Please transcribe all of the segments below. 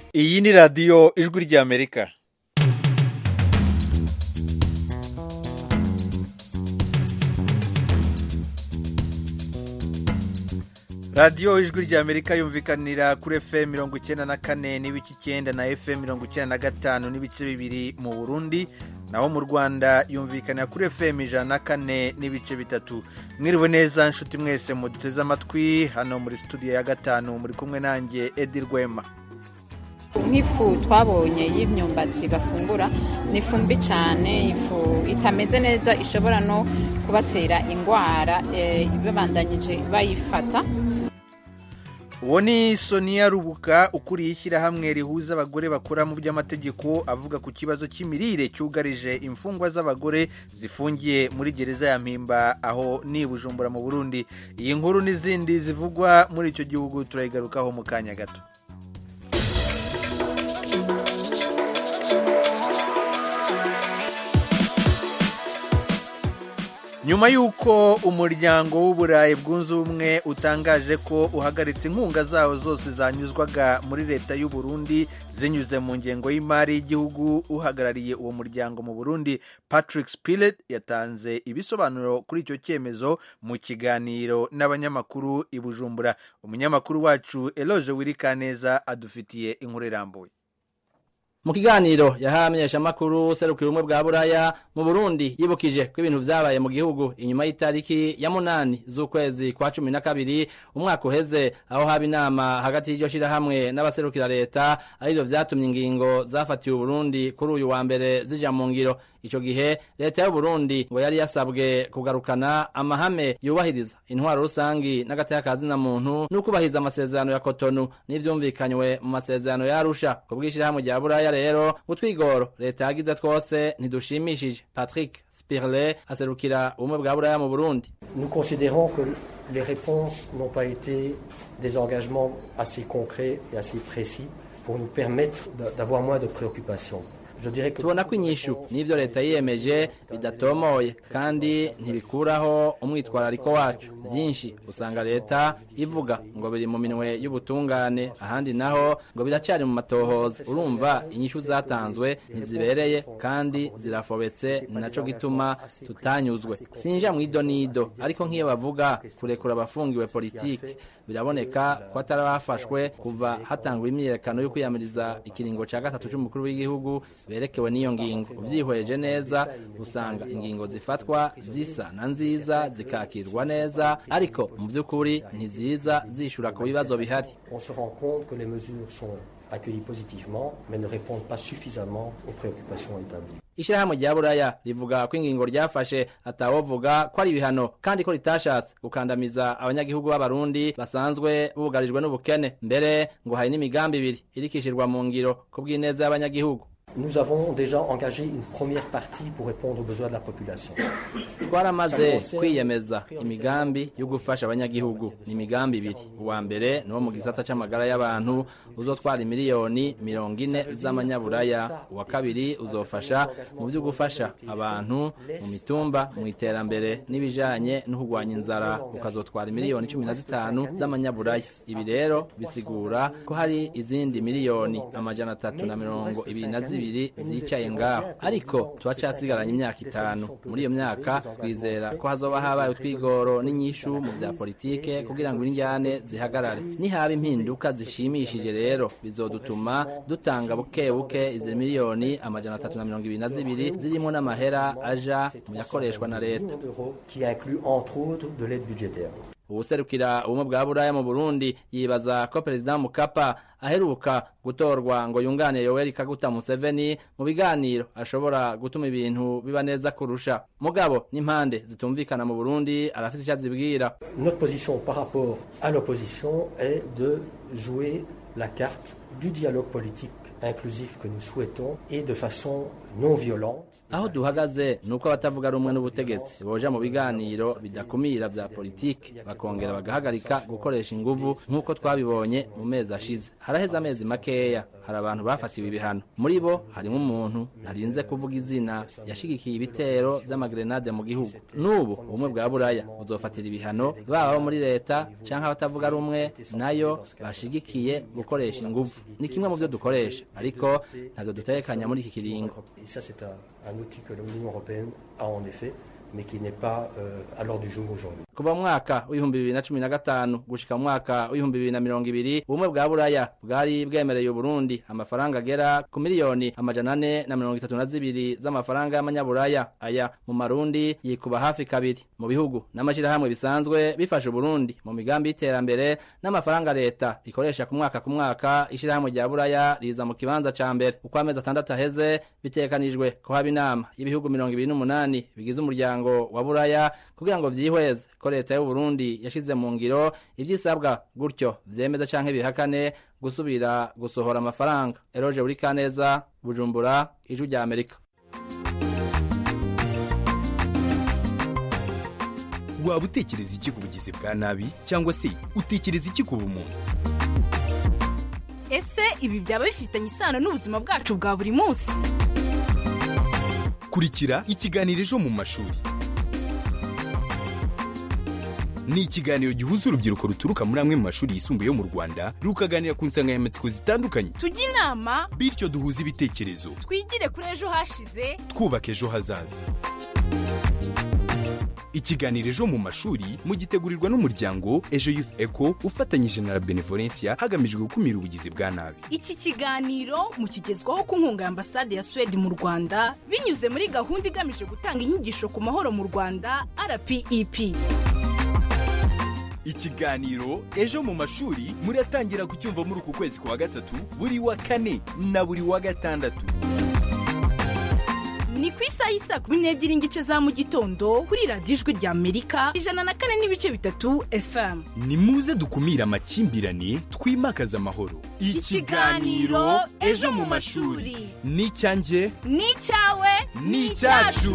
iyi ni radiyo ijwi ry'amerika radiyo ijwi ry'amerika yumvikanira kuri fm mirongo icyenda na kane n'ibice icyenda na fm mirongo icyenda na gatanu n'ibice bibiri mu burundi naho mu rwanda yumvikanira kuri fm ijana na kane n'ibice bitatu mwiriwe neza nshuti mwese muduteze amatwi hano muri studio ya gatanu muri kumwe nanjye edi rwema nk'ifu twabonye y'imyumbati bafungura ni ifu mbi cyane ifu itameze neza ishobora no kubatera indwara babandanyije bayifata uwo ni sonia rubuka ukuriye ishyirahamwe rihuza abagore bakora mu by'amategeko avuga ku kibazo cy'imirire cyugarije imfungwa z'abagore zifungiye muri gereza ya mpimba aho ni bujumbura mu burundi iyi nkuru n'izindi zivugwa muri icyo gihugu turayigarukaho mu kanya gato nyuma y'uko umuryango w'uburayi bwunze ubumwe utangaje ko uhagaritse inkunga zawo zose zanyuzwaga muri leta y'u Burundi zinyuze mu ngengo y'imari y'igihugu uhagarariye uwo muryango mu burundi patrick spilet yatanze ibisobanuro kuri icyo cyemezo mu kiganiro n'abanyamakuru i bujumbura umunyamakuru wacu eloge wirikaneza adufitiye inkuru irambuye mu kiganiro yahaye amenyeshamakuru serukira ubumwe bwa buraya mu burundi yibukije ko ibintu vyabaye mu gihugu inyuma y'itariki ya munani z'ukwezi kwa cumi na kabiri umwaka uheze aho haba inama hagati y'iryo shirahamwe n'abaserukira leta arivyo vyatumye ingingo zafatiwe uburundi kuri uyu wa mbere zija mu ngiro ico gihe leta y'uburundi ngo yari yasabwe kugarukana amahame yubahiriza intwaro rusangi n'agateka na muntu n'ukubahiriza amasezerano ya kotonu n'ivyumvikanywe mu masezerano ya arusha ku bw'ishirahamwe rya buraya rero utwigoro leta yagize twose ntidushimishije patrick spirle aserukira ubumwe bwa buraya mu burundi nous considérons que les réponses n'ont pas été des engagements assez concrets et assez précis pour nous permettre d'avoir moins de préoccupations tubona ko inyishu n'ibyo leta yiyemeje bidatomoye kandi ntibikuraho umwitwarariko wacu byinshi usanga leta ivuga ngo biri mu minwe y'ubutungane ahandi naho ngo biracyari mu matohoza urumva inyishu zatanzwe ntizibereye kandi zirafobetse ni nacyo gituma tutanyuzwe sinja mu ido n'ido ariko nk'iyo bavuga kurekura abafungiwe politiki biraboneka ko atari abafashwe kuva hatangwa imyiyerekano yo kwiyamiriza ikiringo cya gatatu cy'umukuru w'igihugu berekewe n'iyo ngingo ubyihweje neza usanga ingingo zifatwa zisa na nziza zikakirwa neza ariko mu by'ukuri ntiziza zishura ku bibazo bihari accueillis positivement, mais ne répondent pas suffisamment aux préoccupations établies. ishyirahamwe rya buraya rivuga ko ingingo ryafashe atawovuga ko ari ibihano kandi ko ritashatse gukandamiza abanyagihugu b'abarundi basanzwe bugarijwe n'ubukene mbere ngo hari n'imigambi ibiri irikishirwa mu ngiro ku bw'ineza y'abanyagihugu Nous avons déjà engagé une première partie pour répondre aux besoins de la population. twaramaze kwiyemeza imigambi yo gufasha abanyagihugu ni imigambi ibiri uwa mbere ni wo mu gisata c'amagara y'abantu uzotwara miliyoni mirongo ine z'amanyaburaya uwa kabiri uzofasha mu vyo gufasha abantu mu mitumba mu iterambere n'ibijanye no kurwanya inzara ukazotwara miliyoni cumi na zitanu z'amanyaburaya ibi rero bisigura ko hari izindi miliyoni amajana atatu na mirongo ibiri na zibiri zicaye ngaho ariko turacasigaranye imyaka itanu muri iyo myaka twizera ko hazoba habaye utwigoro n'inyishu mu bya politike kugira ngo injyane zihagarare nihaba impinduka zishimishije rero bizodutuma dutanga buke buke izi miliyoni amajana atatu na mirongo ibiri na zibiri zirimo n'amahera aja mu yakoreshwa na leta qui inclut entre autres de l'aide budgétaire. uwuserukira ubumwe bwa buraya mu burundi yibaza ko perezida mukapa aheruka gutorwa ngo yunganire yoweri kaguta museveni mu biganiro ashobora gutuma ibintu biba neza kurusha mugabo n'impande zitumvikana mu burundi arafite icyo azibwira Notre position par rapport à l'opposition est de jouer la carte du dialogue politique inclusif que nous souhaitons et de façon non violente. aho duhagaze ni uko abatavuga rumwe n'ubutegetsi boja mu biganiro bidakumira vya politiki bakongera bagahagarika gukoresha inguvu nk'uko twabibonye mu mezi ashize haraheze amezi makeya hari abantu bafatiwe ibihano muri bo harimo umuntu ntarinze kuvuga izina yashigikiye ibitero vy'amagrenade mu gihugu n'ubu ubumwe bwa buraya buzofatira ibihano baba abo muri leta canke abatavuga rumwe nayo bashigikiye gukoresha inguvu ni kimwe mu vyo dukoresha ariko ntavyo dutekanya muri iki kiringo Et ça, c'est un, un outil que l'Union européenne a en effet, mais qui n'est pas euh, à l'ordre du jour aujourd'hui. kuva mu mwaka w'ibihumbi bibiri na cumi na gatanu gushika mu mwaka w'ibihumbi bibiri na mirongo ibiri ubumwe bwa buraya bwari bwemereye uburundi amafaranga agera ku miliyoni amajana ane na mirongo itatu na zibiri z'amafaranga y'amanyaburaya aya mu marundi yikuba hafi kabiri mu bihugu n'amashirahamwe bisanzwe bifasha uburundi mu migambi y'iterambere n'amafaranga leta ikoresha ku mwaka ku mwaka ishirahamwe rya buraya riza mu kibanza ca mbere uko amezi atandatu aheze bitekanijwe ko haba inama y'ibihugu mirongo ibiri n'umunani bigize umuryango wa buraya kugira ngo vyihweze ko leta y'u Burundi yashize mu ngiro ivyisabwa gutyo vyemeza canke bihakane gusubira gusohora amafaranga eroje buri kaneza bujumbura ijwi rya amerika waba utekereza iki ku bugizi bwa nabi cyangwa se utekereza iki ku bumuntu ese ibi byaba bifitanye isano n'ubuzima bwacu bwa buri munsi kurikira ikiganiro ejo mu mashuri ni ikiganiro gihuza urubyiruko ruturuka muri amwe mu mashuri yisumbuye yo mu rwanda rukaganira ku nsanganyamatsiko zitandukanye tujye inama bityo duhuze ibitekerezo twigire kuri ejo hashize twubaka ejo hazaza ikiganiro ejo mu mashuri mugitegurirwa n'umuryango ejo youth eco ufatanyije na la benevolencia hagamijwe gukumira ubugizi bwa nabi iki kiganiro mukigezwaho ku nkunga ya ambasade ya suwede mu rwanda binyuze muri gahunda igamije gutanga inyigisho ku mahoro mu rwanda rpep ikiganiro ejo mu mashuri muratangira kucyumva muri uku kwezi kwa gatatu buri wa kane na buri wa gatandatu ni ku isaha y'isa kumi n'ebyiri n'igice za mu gitondo kuri radiyo ijwi rya amerika ijana na kane n'ibice bitatu fm ni muze dukumire amakimbirane twimakaze amahoro Ikiganiro Ejo mu Mashuri. ni icyanjye ni icyawe ni icyacu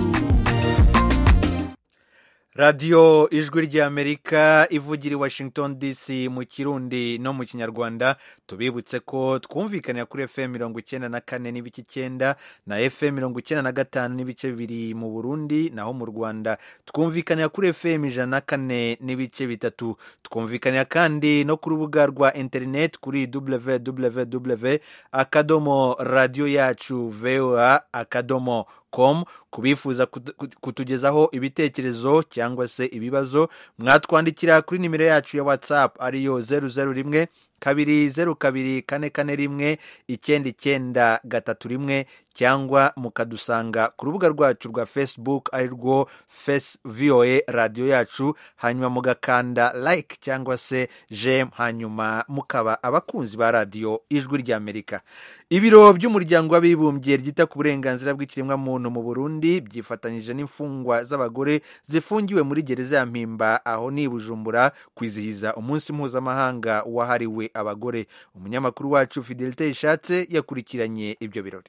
radiyo ijwi ry'amerika ivugira i washington dc mu kirundi no mu kinyarwanda tubibutse ko twumvikanira kuri fm mirongo icyenda na kane n'ibice icyenda na fm mirongo icyenda na gatanu n'ibice bibiri mu burundi naho mu rwanda twumvikanira kuri fm ijana na kane n'ibice bitatu twumvikanira kandi no ku rubuga rwa interineti kuri www akadomo radiyo yacu voa akadomo com ku bifuza kutugezaho ibitekerezo cyangwa se ibibazo mwatwandikira kuri nimero yacu ya whatsapp ariyo zeru zeru rimwe kabiri zeru kabiri kane kane rimwe icyenda icyenda gatatu rimwe cyangwa mukadusanga ku rubuga rwacu rwa facebook ari rwo face voa radiyo yacu hanyuma mugakanda like cyangwa se jem hanyuma mukaba abakunzi ba radiyo ijwi ry'amerika ibiro by'umuryango w'abibumbye ryita ku burenganzira bw'ikiremwamuntu mu burundi byifatanyije n'imfungwa z'abagore zifungiwe muri gereza ya mpimba aho ni bujumbura kwizihiza umunsi mpuzamahanga wahariwe abagore umunyamakuru wacu fidelite ishatse yakurikiranye ibyo birori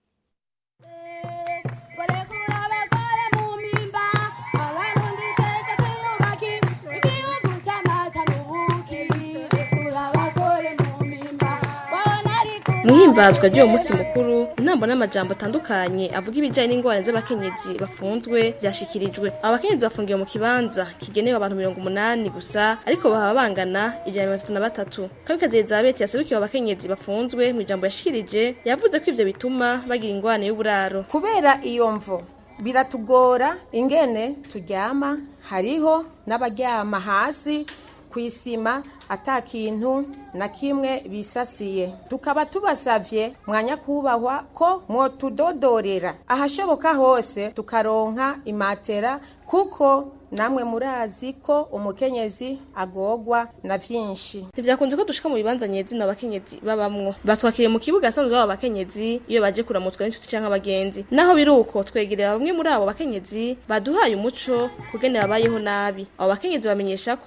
muhimbazwa ry'uwo munsi mukuru intambo n'amajambo atandukanye avuga ibijyanye n'ingorane z'abakenyezi bafunzwe byashikirijwe aba bakenyezi bafungiwe mu kibanza kigenewe abantu mirongo umunani gusa ariko baba bangana ijana mirongo itatu na batatu kamikazi elizabeth yaserukiwe abakenyezi bafunzwe mu ijambo yashikirije yavuze ko ivyo bituma bagira ingorane y'uburaro kubera iyo mvo biratugora ingene turyama hariho n'abaryama hasi ku isima ata kintu na kimwe bisasiye tukaba tubasavye mwanya kubahwa ko mwotudodorera ahashoboka hose tukaronka imatera kuko namwe murazi ko umukenyezi agogwa na vyinshi ntivyakunze ko dushika mu bibanza nyezina abakenyezi babamwo batwakiriye mu kibuga asanzwe baba abakenyezi iyo baje kuramutswa n'inshuti canke abagenzi naho biri uko twegereye bamwe muri abo bakenyezi baduhaye umuco kugene babayeho nabi abo bakenyezi bamenyesha ko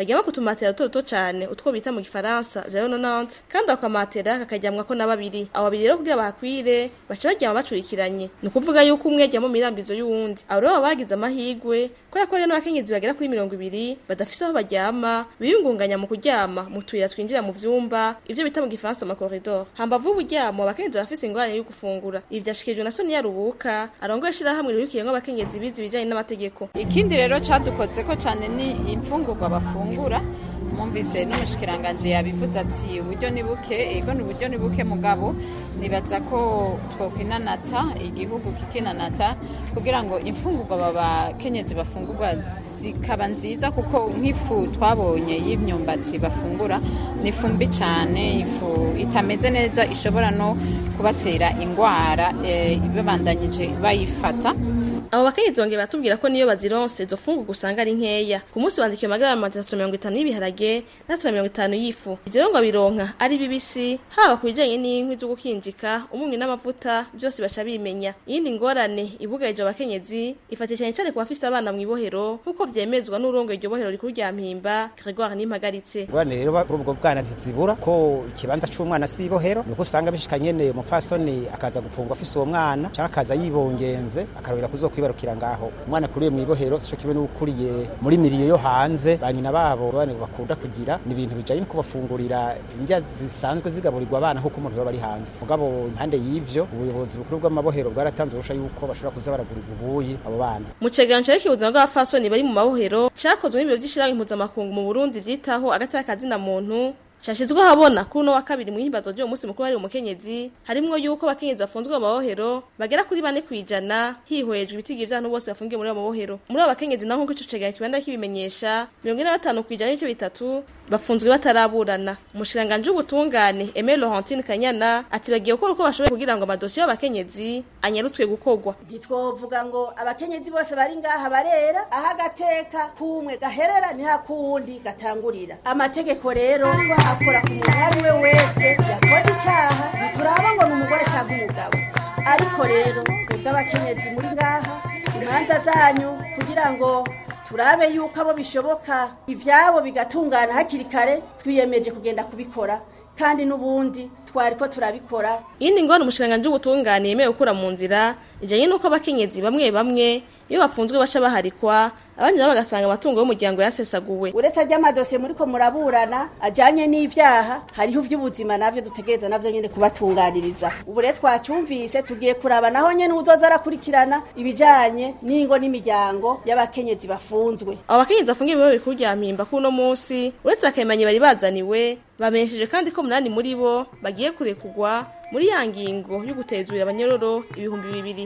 baryama ku tumatera duto duto cane utwo bita mu gifaransa zero nonante kandi ako kamatera kakaryamwako na babiri abo babiri rero kugira bahakwire baca baryama bacurikiranye ni ukuvuga yuko umwe aryama mu mirambizo y'uwundi abo rero baba bagize amahigwe kubera ko rero n'abakenyezi bagera kuri mirongo ibiri badafise aho baryama biyungunganya mu kuryama mu tuyira twinjira mu vyumba ivyo bita mu gifaransa ama corridor hambavu y'uburyamo abakenyezi barafise ingorane yo gufungura ibi vyashikirijwe na Sonia Rubuka arongoye ishirahamwe rirukiyemwo abakenyezi bize ibijanye n'amategeko ikindi rero cadukoze ko cane ni imfungurwa bafungura mwumvise n'umushikiranganje yabivuze ati uburyo ni buke ego ni uburyo ni buke mugabo nibaza ko twokwinanata igihugu kikinanata kugira ngo imfungurwa babakenyezi bafungurwa zikaba nziza kuko nk'ifu twabonye y'imyumbati bafungura ni ifu mbi cyane ifu itameze neza ishobora no kubatera indwara babandanyije bayifata abo bakenyezi bongeye batubwira ko niyo bazironse izo fungurwa usanga ari nkeya ku munsi bandikiwe amagarama atatu mirongo itanu y'ibiharage n'atatu mirongo itanu y'ifu ivyo rero ngo bironka ari bibisi haba ku bijanye n'inkwi zo gukinjika umunyu n'amavuta byose baca bimenya iyindi ngorane ibugarije abakenyezi ifatiye cyane cyane ku bafise abana mw'ibohero nk'uko vyemezwa n'urongoye iryo bohero rikuru rya mpimba Gregoire Nimpagaritse ngorane rero kuri ubwo bwana ntizibura ko ikibanza c'umwana si ibohero nuko usanga bishika nyene umupfasoni akaza gufungwa afise uwo mwana canke akaza yibongenze akarobera kuzokwiba kwibarukira ngaho umwana kuriye mu ibohero sico kimwe n'ukuriye muri miriyo yo hanze banyina babo bane bakunda kugira ni ibintu bijanye no kubafungurira indya zisanzwe zigaburirwa abana nk'uko umuntu baba ari hanze mugabo impande y'ivyo ubuyobozi bukuru bw'amabohero bwaratanze urusha yuko bashobora kuza baragurira ubuyi abo bana mu cegeranyo cereka ubuzima bw'abafasoni bari mu mabohero cakozwe n'ibiro vy'ishirahamwe mpuzamakungu mu burundi vyitaho agatara kazina muntu Shashizwe habona kuri no wa kabiri muhimbazo ryo umunsi mukuru hari umukenyezi harimwo yuko abakenyezi bafunzwe mu mabohero bagera kuri bane kwijana hihwejwe ibitigi vy'abantu bose bafungiye muri abo mabohero muri abo bakenyezi naho nk'ico cegeranyo kibanda kibimenyesha mirongo ine na batanu kwijana n'ibice bitatu bafunzwe bataraburana umushiranganje w'ubutungane Aimé Laurentine Kanyana ati bagiye gukora uko bashoboye kugira ngo amadosiye y'abakenyezi anyarutswe gukorwa ntitwovuga ngo abakenyezi bose bari ngaha barera aho agateka kumwe gaherera niha kuwundi gatangurira amategeko rero akora ku muntu uwo ari we wese yakoze icyaha ntituraba ngo ni umugore cyangwa umugabo ariko rero twebwe abakenyezi muri ngaha imanza zanyu kugira ngo turabe yuko abo bishoboka ibyabo bigatungana hakiri kare twiyemeje kugenda kubikora kandi n'ubundi twari ko turabikora iyindi ngorane umushiranganje w'ubutungane yemewe gukura mu nzira ijanye n'uko abakenyezi bamwe bamwe iyo bafunzwe baca baharikwa abandi nabo bagasanga amatungo y'umuryango yasesaguwe uretse ry'amadosiye muri ko muraburana ajanye n'ivyaha hariho ivy'ubuzima navyo dutegereza navyo nyene kubatunganiriza ubu rero twacyumvise tugiye kuraba naho nyene uzoza arakurikirana ibijanye n'ingo n'imiryango y'abakenyezi bafunzwe abo bakenyezi bafungiye mu bikuru rya mpimba kuri uno munsi uretse akemanyi bari bazaniwe bamenyesheje kandi ko munani muri bo bagiye kurekugwa muri ya ngingo yo gutezurira abanyororo ibihumbi bibiri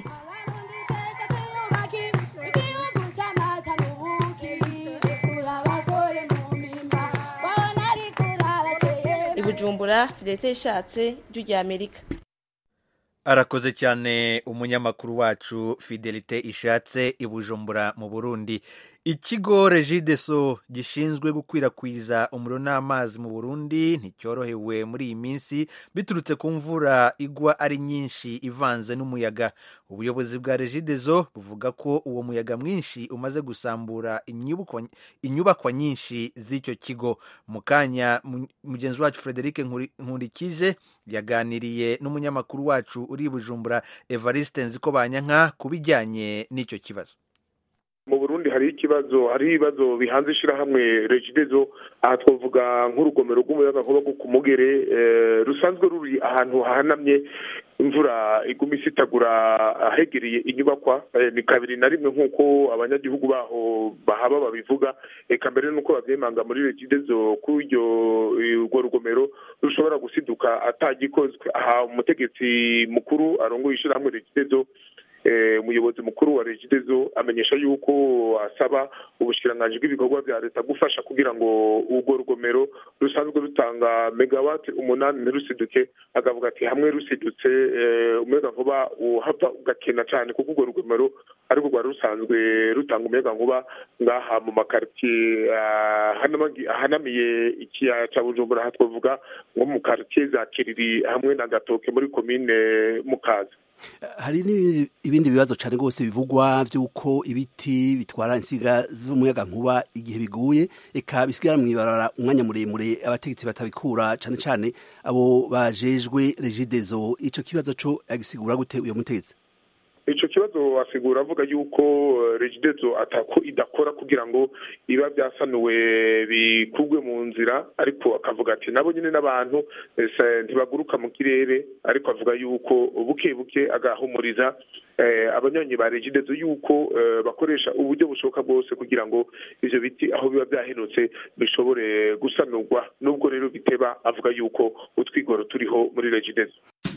Bujumbura Fidelite ishatse ijwi rya Amerika arakoze cyane umunyamakuru wacu fidelite ishatse i bujumbura mu burundi ikigo regideso gishinzwe gukwirakwiza umuriro n'amazi mu burundi nticyorohewe muri iyi minsi biturutse ku mvura igwa ari nyinshi ivanze n'umuyaga ubuyobozi bwa regideso buvuga ko uwo muyaga mwinshi umaze gusambura inyubakwa nyinshi z'icyo kigo mu kanya mugenzi wacu frederic nkurikije yaganiriye n'umunyamakuru wacu uri bujumbura evariste nziko banyanka ku bijyanye n'icyo kibazo mu burundi hariho ikibazo hariho ibibazo bihanze ishyirahamwe regidezo aha twavuga nk'urugomero rw'umuyagankuba rwo ku mugere rusanzwe ruri ahantu hahanamye imvura iguma isitagura ahegereye inyubakwa ni kabiri na rimwe nk'uko abanyagihugu baho bahaba babivuga reka mbere n'uko babyemanga muri regidezo kuri urwo rugomero rushobora gusiduka atagikozwe aha umutegetsi mukuru arongoye ishyirahamwe regidezo umuyobozi mukuru wa regidezo amenyesha yuko asaba ubushikiranganji bw'ibikorwa bya leta gufasha kugira ngo urwo rugomero rusanzwe rutanga megawati umunani ntirusiduke akavuga ati hamwe rusidutse umuyaga nkuba uhava ugakena cyane kuko urwo rugomero ariko rwari rusanzwe rutanga umuyaga nkuba ngaha mu makaritiye ahanamiye ikiyaya cya bujumbura aha twavuga nko mu karitiye za kiriri hamwe na gatoke muri komine mukaza hari n'ibindi bibazo cyane rwose bivugwa by'uko ibiti bitwara insinga z'umuyaga nkuba igihe biguye eka bisigara mu ibarara umwanya muremure abategetsi batabikura cyane cyane abo bajejwe regidezo icyo kibazo cyo agisigura gute uyo mutegetsi icyo kibazo asigura avuga yuko regidezo atako idakora kugira ngo iba byasanuwe bikugwe mu nzira ariko akavuga ati nabo nyine n'abantu ntibaguruka mu kirere ariko avuga yuko buke buke agahumuriza abanyonyi ba regidezo yuko bakoresha uburyo bushoboka bwose kugira ngo ibyo biti aho biba byahenutse bishobore gusanurwa nubwo rero biteba avuga yuko utwigoro turiho muri regidezo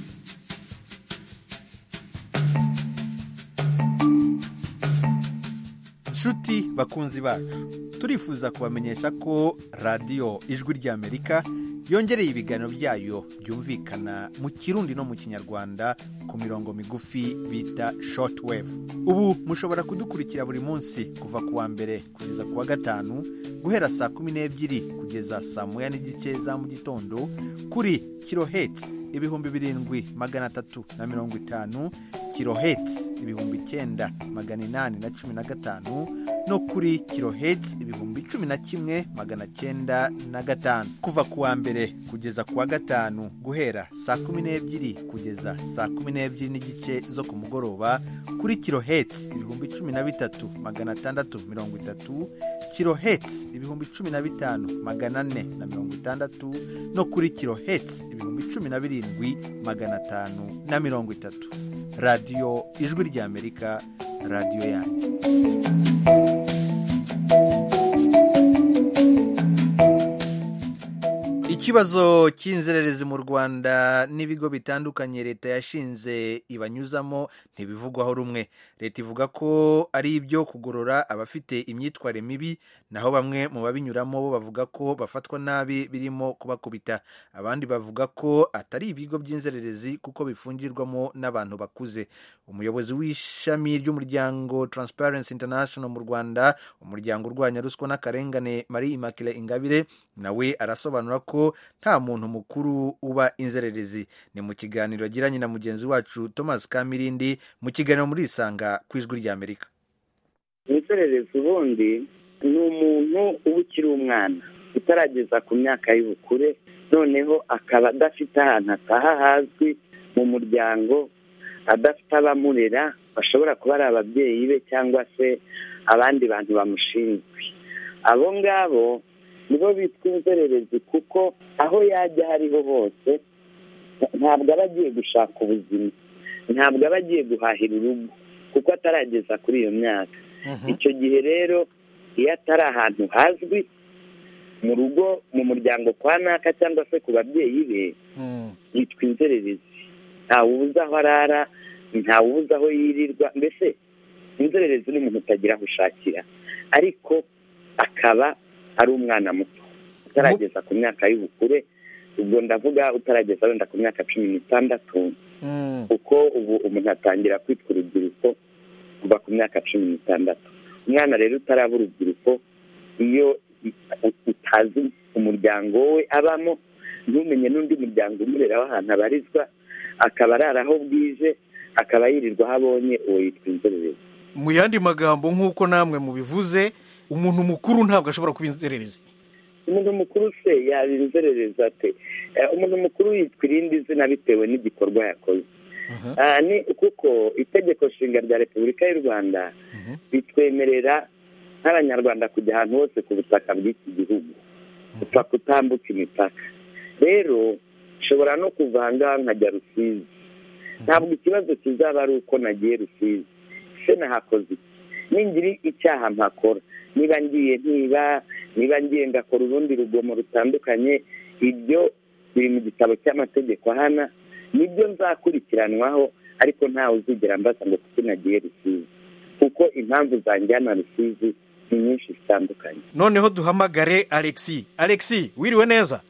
nshuti bakunzi bacu turifuza kubamenyesha ko radiyo ijwi ry'amerika yongereye ibiganiro byayo byumvikana mu kirundi no mu kinyarwanda ku mirongo migufi bita shortwave ubu mushobora kudukurikira buri munsi kuva ku wa mbere kugeza ku wa gatanu guhera saa kumi n'ebyiri kugeza saa moya n'igice za mu gitondo kuri kiloheti ibihumbi birindwi magana atatu na mirongo itanu kiloheti ibihumbi icyenda magana inani na cumi na gatanu no kuri kiloheti ibihumbi cumi na kimwe magana cyenda na gatanu kuva ku wa mbere kugeza ku wa gatanu guhera saa kumi n'ebyiri kugeza saa kumi n'ebyiri n'igice zo ku mugoroba kuri kiloheti ibihumbi cumi na bitatu magana atandatu mirongo itatu kiloheti ibihumbi cumi na bitanu magana ane na mirongo itandatu no kuri kiloheti ibihumbi cumi na birindwi magana atanu na mirongo itatu radiyo ijwi ry'amerika radiyo yanyu ikibazo cy'inzererezi mu rwanda n'ibigo bitandukanye leta yashinze ibanyuzamo ntibivugwaho rumwe leta ivuga ko ari ibyo kugorora abafite imyitwarire mibi naho bamwe mu babinyuramo bo bavuga ko bafatwa nabi birimo kubakubita abandi bavuga ko atari ibigo by'inzererezi kuko bifungirwamo n'abantu bakuze umuyobozi w'ishami ry'umuryango Transparency International mu rwanda umuryango urwanya ruswa n'akarengane marie immaculee ingabire nawe arasobanura ko nta muntu mukuru uba inzererezi ni mu kiganiro yagiranye na mugenzi wacu thomas kamirindi mu kiganiro muri isanga ku ijwi ry'amerika inzererezi ubundi ni umuntu uba ukiri umwana utarageza ku myaka y'ubukure noneho akaba adafite ahantu ataha hazwi mu muryango adafite abamurera bashobora kuba ari ababyeyi be cyangwa se abandi bantu bamushinzwe abo ngabo nibo bitwa inzererezi kuko aho yajya aho ariho hose ntabwo aba agiye gushaka ubuzima ntabwo aba agiye guhahira urugo kuko atarageza kuri iyo myaka icyo gihe rero iyo atari ahantu hazwi mu rugo mu muryango kwa naka cyangwa se ku babyeyi be yitwa inzererezi ntawe ubuze aho arara ntawe ubuze aho yirirwa mbese inzererezi ni umuntu utagira aho ushakira ariko akaba ari umwana muto utarageza ku myaka y'ubukure ubwo ndavuga utarageza wenda ku myaka cumi n'itandatu kuko ubu umuntu atangira kwitwa urubyiruko kuva ku myaka cumi n'itandatu umwana rero utaraba urubyiruko iyo utazi umuryango we abamo ntumenye n'undi muryango umurera w'ahantu abarizwa akaba arara aho bwije akaba yirirwa aho abonye uwo yitwa inzererezi mu yandi magambo nk'uko namwe mubivuze umuntu mukuru ntabwo ashobora kuba inzererezi umuntu mukuru se yaba inzererezi ate umuntu mukuru yitwa irindi zina bitewe n'igikorwa yakoze ni kuko itegeko nshinga rya repubulika y'u rwanda ritwemerera nk'abanyarwanda kujya ahantu hose ku butaka bw'iki gihugu upfa kutambutsa imipaka rero nshobora no kuva aha ngaha nkajya rusizi ntabwo ikibazo kizaba ari uko nagiye rusizi se nahakoze iki ningira icyaha mpakora niba ngiye ntiba niba ngiye ngakora urundi rugomo rutandukanye ibyo biri mu gitabo cy'amategeko ahana nibyo nzakurikiranwaho ariko ntawe uzigera mbaza ngo kuko nagiye rusizi kuko impamvu zanjyana rusizi ni nyinshi zitandukanye noneho duhamagare alexi alexi wiriwe neza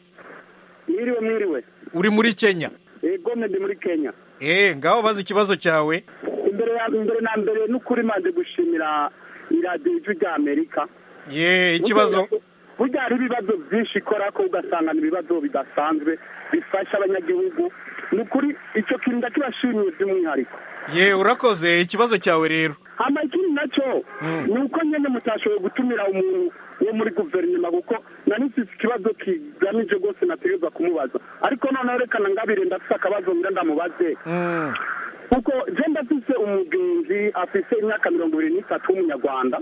mwiriwe mwiriwe uri muri kenya ego ndi muri kenya eee ngaho bazi ikibazo cyawe imbere ya mbere na mbere n'ukuri maze gushimira iradiyo ijwi rya amerika ye ikibazo burya hari ibibazo byinshi ikora ko ugasanga ni ibibazo bidasanzwe bifasha abanyagihugu ni ukuri icyo kintu ndakibashimiye by'umwihariko ye urakoze ikibazo cyawe rero hama ikindi nacyo ni uko nyine mutashoboye gutumira umuntu wo muri guverinoma kuko nari mfite ikibazo kigamije rwose nategereza kumubaza ariko noneho reka ngabire ndafite akabazo ngira ndamubaze kuko genda afise umugenzi afise imyaka mirongo ibiri n'itatu w'umunyarwanda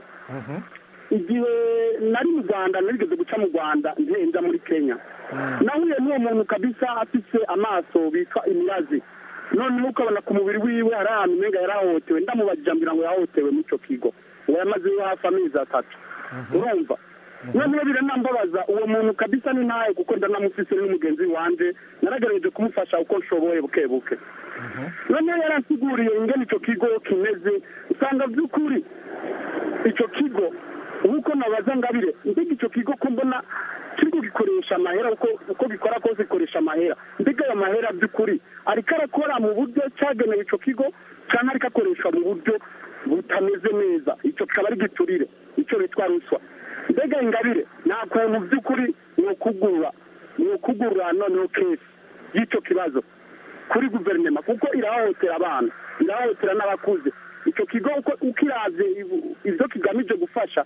igihe nari mu rwanda narigeze guca mu rwanda ngenda muri kenya nahuye n'uwo muntu kabisa afise amaso bitwa imirazi noneho ukabona ku mubiri wiwe hari ahantu umenga yarahohotewe ndamubajije ambwira ngo yahohotewe muri icyo kigo ngo yamazeyo hafi amezi atatu urumva noneho biranambabaza uwo muntu kabisa ni ntawe kuko ndanamufise n'umugenzi wanje naragerageje kumufasha uko nshoboye buke buke noneho yaransiguriye ingene icyo kigo kimeze usanga by'ukuri icyo kigo nk'uko nabaza ngabire mbega icyo kigo ko mbona kiriko gikoresha amahera uko uko gikora kose gikoresha amahera mbega ayo mahera by'ukuri ariko arakora mu buryo cyagenewe icyo kigo cyangwa ariko akoreshwa mu buryo butameze neza icyo kikaba ari giturire icyo bitwa ruswa mbega ingabire nta kuntu by'ukuri ni ukugurura ni ukugurura noneho kesi y'icyo kibazo kuri guverinoma kuko irahohotera abana irahohotera n'abakuze icyo kigo uko ukiravye ibyo kigamije gufasha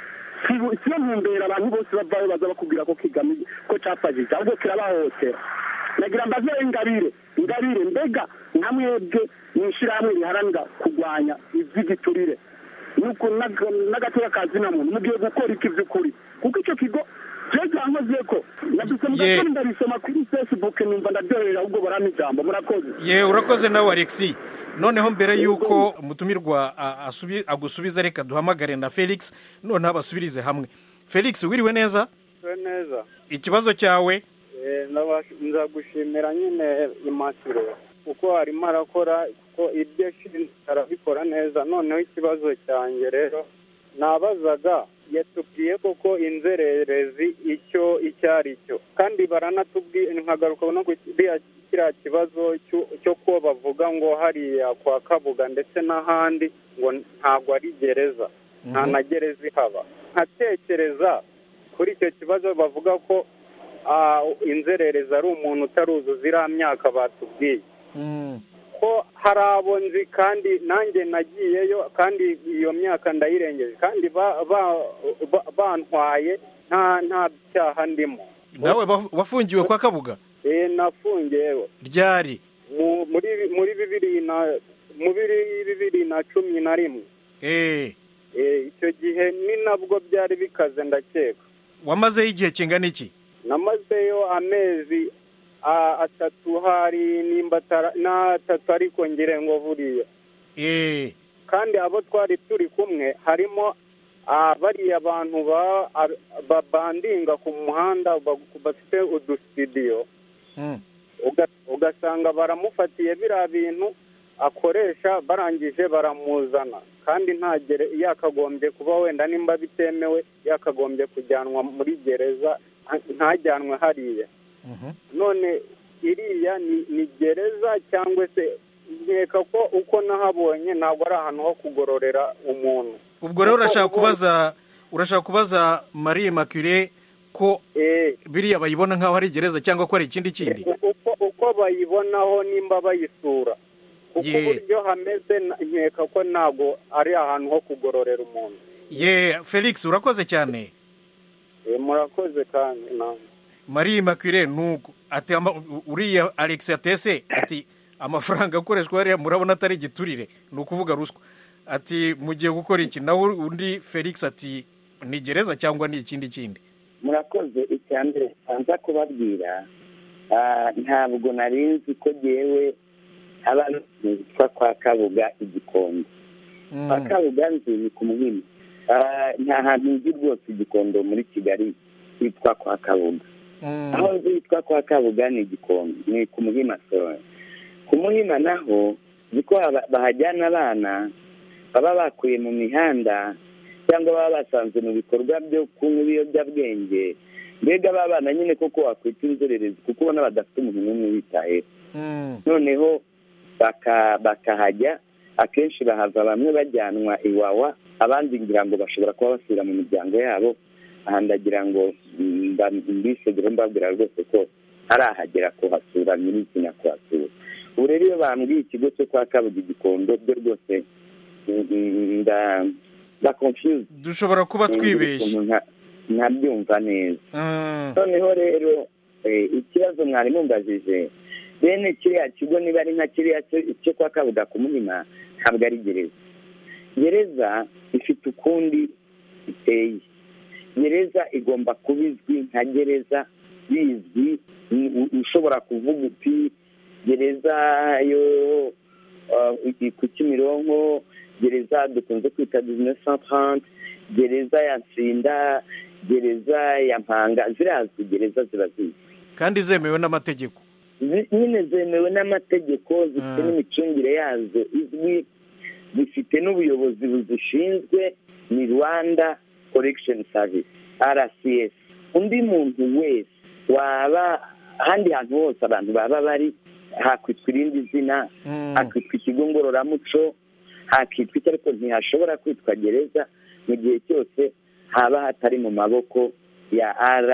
siyo ntumbera abantu bose bavayo baza bakubwira ko kigamije ko cyafashije ahubwo kirabahohotera nagira mbaze ingabire ingabire mbega nka mwebwe mu ishyirahamwe riharanira kurwanya iby'igiturire n'agateka ka zina muntu mugiye gukora iki by'ukuri kuko icyo kigo jewe cyankoze ko naduse mugakora ndabisoma kuri facebook numva ndaryohera ahubwo barama ijambo murakoze ye urakoze nawe alexi noneho mbere y'uko umutumirwa agusubiza reka duhamagare na felix noneho abasubirize hamwe felix wiriwe neza neza ikibazo cyawe nzagushimira nyine imasiro kuko arimo arakora kuko ibyo ashinzwe arabikora neza noneho ikibazo cyanjye rero nabazaga yatubwiye koko inzererezi icyo icyo ari cyo kandi baranatubwiye nkagaruka no kiriya kibazo cyo ko bavuga ngo hariya kwa kabuga ndetse n'ahandi ngo ntabwo ari gereza nta na gereza ihaba nkatekereza kuri icyo kibazo bavuga ko inzererezi ari umuntu utaruzuza iriya myaka batubwiye ko hari abo nzi kandi nanjye nagiyeyo kandi iyo myaka ndayirengeje kandi bantwaye nta cyaha ndimo nawe wafungiwe kwa kabuga eee nafungiyewe ryari muri bibiri na muri bibiri na cumi na rimwe eee icyo gihe ni nabwo byari bikaze ndakeka wamazeho igihe kingana iki namazeyo amezi atatu hari nimba n'atatu ariko ngire ngo buriya kandi abo twari turi kumwe harimo bariya bantu babandinga ku muhanda bafite udusitidiyo ugasanga baramufatiye biriya bintu akoresha barangije baramuzana kandi ntagere yakagombye kuba wenda nimba bitemewe yakagombye kujyanwa muri gereza ntajyanwe hariya none iriya ni gereza cyangwa se nkeka ko uko nahabonye ntabwo ari ahantu ho kugororera umuntu ubwo rero urashaka kubaza urashaka kubaza marie makire ko biriya bayibona nk'aho ari gereza cyangwa ko ari ikindi kindi uko bayibonaho nimba bayisura kuko uburyo hameze nkeka ko ntabwo ari ahantu ho kugororera umuntu ye felix urakoze cyane murakoze kandi nawe marie makire nuko ati uriya alex atese ati amafaranga akoreshwa hariya murabona atari igiturire ni ukuvuga ruswa ati mugiye gukora iki nawe undi felix ati ni gereza cyangwa ni ikindi kindi murakoze icya mbere nza kubabwira ntabwo nari nzi ko ngewe haba hitwa kwa kabuga igikondo kwa kabuga nzi ni ku muhima nta hantu nzi rwose igikondo muri kigali hitwa kwa kabuga aho nzi hitwa kwa kabuga ni igikondo ni ku muhima sora ku muhima naho nzi ko bahajyana abana baba bakuye mu mihanda cyangwa baba basanze mu bikorwa byo kunywa ibiyobyabwenge mbega ba bana nyine koko wakwita inzererezi kuko ubona badafite umuntu n'umwe witayeho noneho bakahajya akenshi bahava bamwe bajyanwa iwawa abandi ngira ngo bashobora kuba basubira mu miryango yabo aha ndagira ngo mbisegure mbabwira rwose ko arahagera kuhasura nyirizina kuhasura ubu rero iyo bambwiye ikigo cyo kwa kabugi gikondo byo rwose nda confuse dushobora kuba twibeshye ntabyumva neza noneho rero ikibazo mwari mumbajije bene kiriya kigo niba ari nka kiriya cyo kwa kabuga ku muhima ntabwo ari gereza gereza ifite ukundi iteye gereza igomba kuba izwi nka gereza bizwi ushobora kuvuga uti gereza yo ku kimironko gereza dukunze kwita bizinesi santarante gereza ya nsinda gereza ya mpanga zirazwi gereza ziba zizwi kandi zemewe n'amategeko nyine zemewe n'amategeko zifite n'imicungire yazo izwi zifite n'ubuyobozi buzishinzwe ni rwanda korekisheni savisi rcs undi muntu wese waba ahandi hantu hose abantu baba bari hakwitwa irindi zina hakwitwa ikigo ngororamuco hakitwa icyo ariko ntihashobora kwitwa gereza mu gihe cyose haba hatari mu maboko ya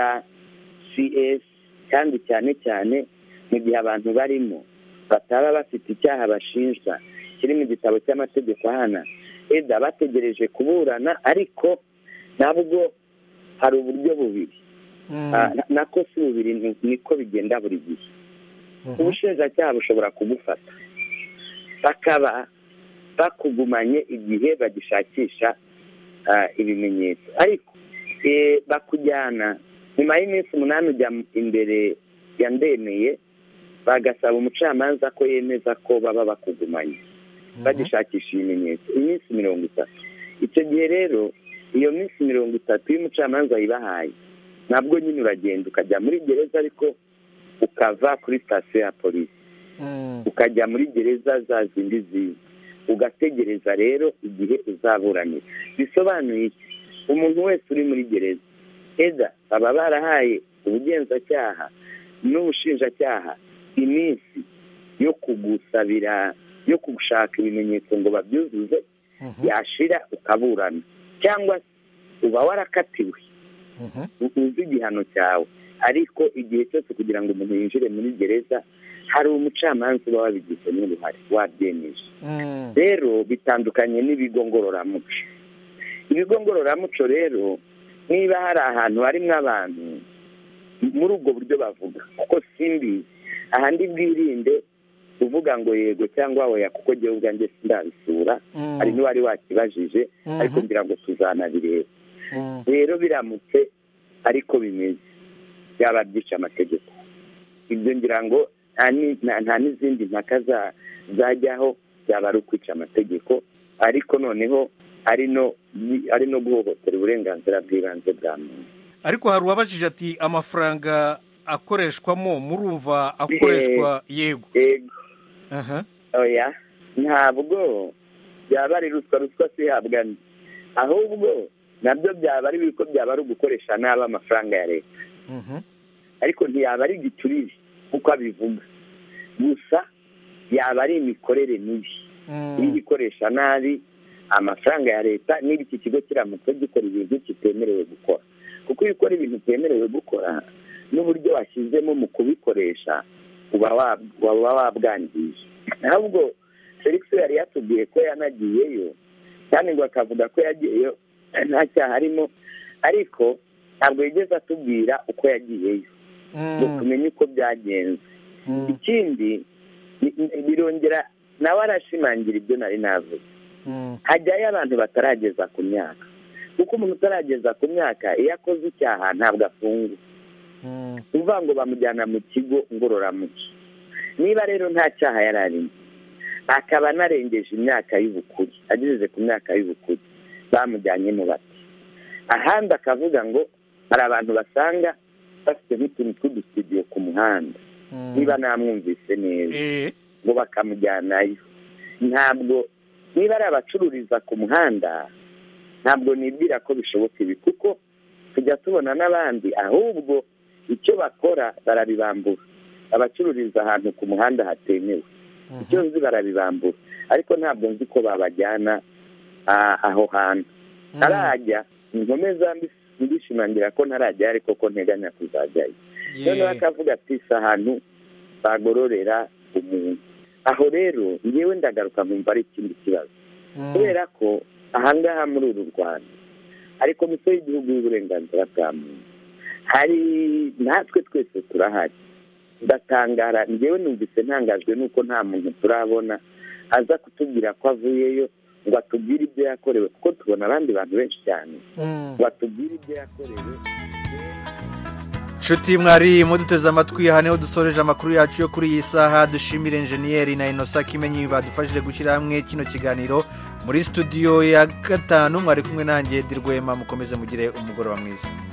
rcs kandi cyane cyane mu gihe abantu barimo bataba bafite icyaha bashinjwa kiri mu gitabo cy'amategeko ahana eda bategereje kuburana ariko nabwo hari uburyo bubiri nako si bubiri niko bigenda buri gihe ubushinjacyaha bushobora kugufata bakaba bakugumanye igihe bagishakisha ibimenyetso ariko bakujyana nyuma y'iminsi umunani ujya imbere ya ndemeye bagasaba umucamanza ko yemeza ko baba bakugumanye bagishakisha ibimenyetso iminsi mirongo itatu icyo gihe rero iyo minsi mirongo itatu iyo umucamanza ayibahaye nabwo nyine uragenda ukajya muri gereza ariko ukava kuri sitasiyo ya polisi ukajya muri gereza za zindi ziza ugategereza rero igihe uzaburanira bisobanuye iki umuntu wese uri muri gereza eda baba barahaye ubugenzacyaha n'ubushinjacyaha iminsi yo kugusabira yo gushaka ibimenyetso ngo babyuzuze yashira ukaburana cyangwa se uba warakatiwe uzi igihano cyawe ariko igihe cyose kugira ngo umuntu yinjire muri gereza hari umucamanza uba wabigize n'uruhare wabyemeje rero bitandukanye n'ibigo ngororamuco ibigo ngororamuco rero niba hari ahantu harimo abantu muri ubwo buryo bavuga kuko simbizi ahandi bwirinde uvuga ngo yego cyangwa oya kuko ngewe ubwanjye sindabisura hari n'uwari wakibajije ariko ngira ngo tuzanabireba rero biramutse ariko bimeze byaba byica amategeko ibyo ngira ngo nta n'izindi mpaka zajyaho byaba ari ukwica amategeko ariko noneho ari no guhohotera uburenganzira bw'ibanze bwa muntu ariko hari uwabajije ati amafaranga akoreshwamo murumva akoreshwa yego oya ntabwo byaba ari ruswa ruswa si ihabwa ahubwo nabyo byaba ari ko byaba ari ugukoresha nabi amafaranga ya leta ariko ntiyaba ari igiturire kuko abivuga gusa yaba ari imikorere mibi iri gukoresha nabi amafaranga ya leta niba iki kigo kiramutse gikora ibintu kitemerewe gukora kuko iyo ukora ibintu utemerewe gukora n'uburyo washyizemo mu kubikoresha uba wabwangije ahubwo felix yari yatubwiye ko yanagiyeyo kandi ngo akavuga ko yagiyeyo nta cyaha arimo ariko ntabwo yigeze atubwira uko yagiyeyo ngo tumenye uko byagenze ikindi birongera nawe arashimangira ibyo nari navuze hajyayo abantu batarageza ku myaka kuko umuntu utarageza ku myaka iyo akoze icyaha ntabwo afungwa uvuga ngo bamujyana mu kigo ngororamuco niba rero nta cyaha yari arimo akaba anarengeje imyaka y'ubukure ageze ku myaka y'ubukure bamujyanye mu bati ahandi akavuga ngo hari abantu basanga bafite nk'utuntu tw'udusitidiyo ku muhanda niba namwumvise neza ngo bakamujyanayo ntabwo niba ari abacururiza ku muhanda ntabwo nibwira ko bishoboka ibi kuko tujya tubona n'abandi ahubwo icyo bakora barabibambura abacururiza ahantu ku muhanda hatemewe icyo nzi barabibambura ariko ntabwo nzi ko babajyana ah, aho hantu ntarajya nkomeza mbis- mbishimangira ko ntarajya ariko ko nteganya kuzajyayo Ye. noneho akavuga ati si ahantu bagororera umuntu aho rero ngewe ndagaruka nkumva ari ikindi kibazo kubera ko ahangaha muri uru rwanda hari komisiyo y'igihugu y'uburenganzira bwa muntu hari natwe twese turahari ndatangara ngewe numvise ntangajwe nuko nta muntu turabona aza kutubwira ko avuyeyo ngo atubwire ibyo yakorewe kuko tubona abandi bantu benshi cyane ngo atubwire ibyo yakorewe nshuti mwari muduteze amatwi aha niho dusoreje amakuru yacu yo kuri iyi saha dushimire enjeniyeri na inosa kimenyi badufashije gushyira hamwe kino kiganiro muri studio ya gatanu mwari kumwe nanjye dirwema mukomeze mugire umugoroba mwiza